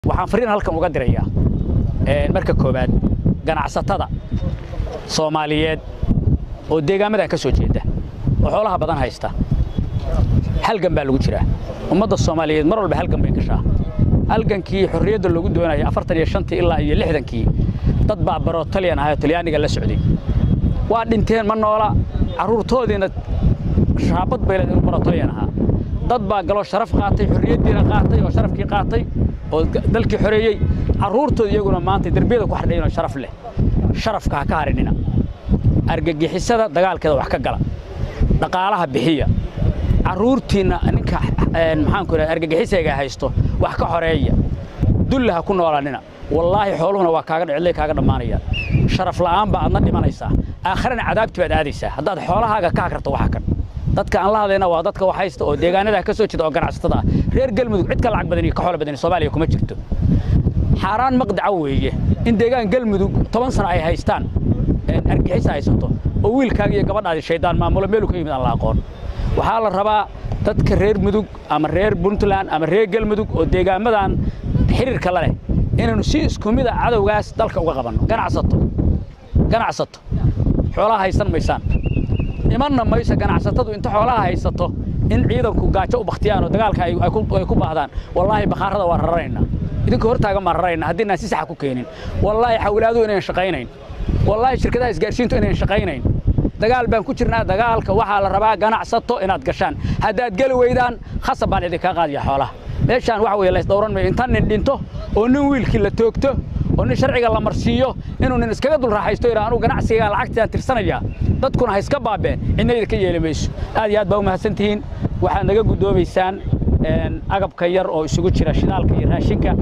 waxaan fariin halkan uga dirayaa marka koowaad ganacsatada soomaaliyeed oo deegaamadan ka soo jeeda oo xoolaha badan haysta halgan baa lagu jiraa ummadda soomaaliyeed mar walba halgan bay gashaa halgankii xorriyadda loogu doonaya afartan iyo shantii ilaa iyo lixdankii dad baa baroo talyan ahay oo talyaaniga la socday waa dhinteen ma noola carruurtoodiina shaabad bay leed inuu baro talyan ahaa dad baa galoo sharaf qaatay xorriyaddiina qaatay oo sharafkii qaatay oo dalkii xoreeyey carruurtooda iyaguna maanta derbiyada ku xardhayin oo sharaf leh sharafka ha ka harinina argagixisada dagaalkeeda wax ka gala dhaqaalaha bixiya carruurtiinna ninka maxaanku idhaha argagixisayga haysto wax ka xoreeya dulla ha ku noolaanina wallaahi xooluhuna waa kaaga dhicilay kaaga dhammaanayaan sharaf la'aan baa aadna dhimanaysaa aakharana cadaabti baad aadaysaa haddaad xoolahaaga ka hakarto waxa kan dadka aan la hadlayna waa dadka wax haysta oo deegaanada ka soo jeeda oo ganacsatada ah reer galmudug cid ka lacag badan iyo ka xoolo badan soomaaliya kuma jirto xaaraan maqdaca weeye in deegaan galmudug toban sano ay haystaan argixis haysato oo wiilkaaga iyo gabadhaadi shaydaan maamulo meelu ka yimid aan la aqoon waxaa la rabaa dadka reer mudug ama reer puntland ama reer galmudug oo deegaamadan xiriirka la leh inaynu si isku mid a cadowgaas dalka uga qabanno ganacsato ganacsato xoolaha haysan maysaan imanna mayso ganacsatadu inta xoolaha haysato in ciidanku gaajo u bakhtiyaan oo dagaalka ay ku baahdaan wallaahi bakhaarada waa raranaynaa idinka hortaagan baan rarayna haddiinaan si saxa ku keenin wallaahi xawilaaduhu inayn shaqaynayn wallaahi shirkadaha isgaarsiintu inayn shaqaynayn dagaal baan ku jirnaa dagaalka waxaa la rabaa ganacsato inaad gashaan haddaad geli weydaan khasab baan idinkaa qaadiya xoolaha meeshaan waxa weye laysdhowran mayo inta nin dhinto oo nin wiilkii la toogto oo nin sharciga la marsiiyo inuu nin iskaga dul raaxaysto yidhaa anugu ganacsigaa lacagtaan tirsanaya dadkuna ha iska baabeen cidnayda ka yeeli mayso aad iyo aad baa u mahadsan tihiin waxaad naga guddoomaysaan agabka yar oo isugu jira shidaalka iyo raashinka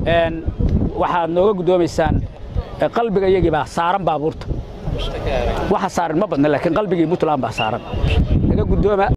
waxaad nooga guddoomaysaan qalbiga iyagii baa saaran baabuurta waxa saaran ma badna laakiin qalbigii puntland baa saaran naga guddooma